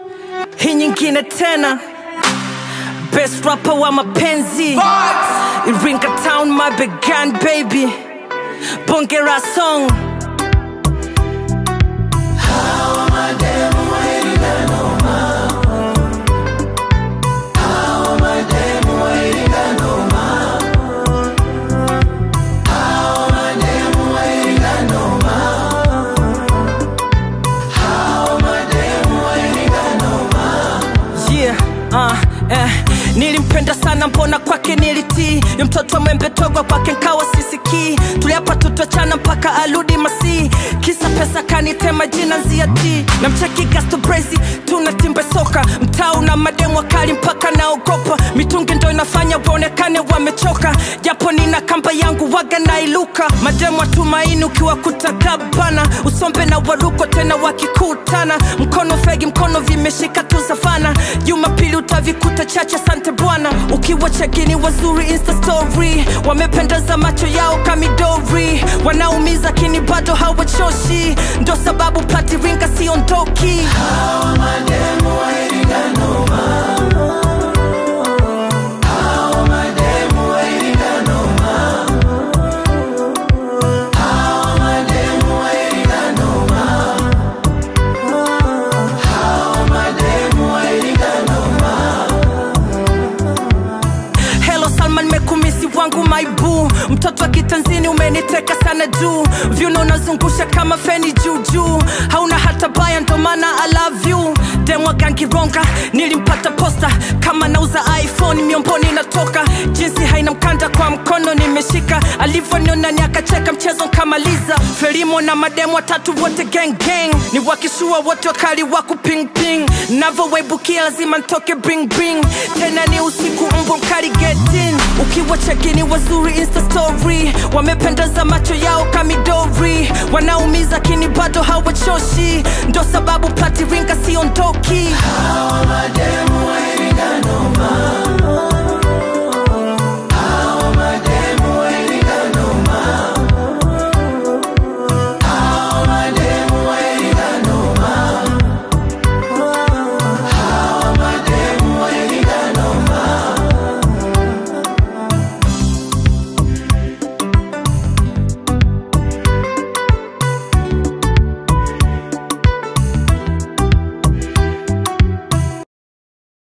hii nyingine tena best rapper wa mapenzi iringa town mabegan baby bongera song yeah, uh, eh. nilimpenda sana mbona kwake nilitii Yu mtoto mwembe togwa kwake nkawa sisikii tuliapa tutachana mpaka aludi masii kisa pesa kanitema jina nziati na mcheki gasto brezi tuna timbe soka mtaa una mademu wakali mpaka naogopa mitungi ndo inafanya waonekane wamechoka japo nina kamba yangu waga nailuka mademu watumaini ukiwakuta gabana usombe na waruko tena wakikutana mkono fegi mkono vimeshika tu savana jumapili utavikuta chache sante bwana ukiwa chagini wazuri insta story wamependeza macho yao kamidori wanaumiza kini bado hawachoshi ndo sababu platiringa siondoki Hello Salman, mekumisi wangu maibu, mtoto wa kitanzini umeniteka sana juu, vyuno unazungusha kama feni juu juu, hauna hata baya, ndo maana I love you. Demwa gangironga, nilimpata posta kama nauza iPhone, miomboni natoka, jinsi haina mkanda kwa mkono nimeshika, alivyoniona ni akacheka, mchezo nkamaliza. Felimo na mademu watatu wote gang gang, ni wakishua wote wakali wa kuping ping, navyowebukia lazima ntoke bring bring, tena ni usiku mbwa mkali get in ukiwa chekini wazuri insta story wamependeza macho yao kamidori wanaumiza kini bado hawachoshi ndo sababu platiringa siondoki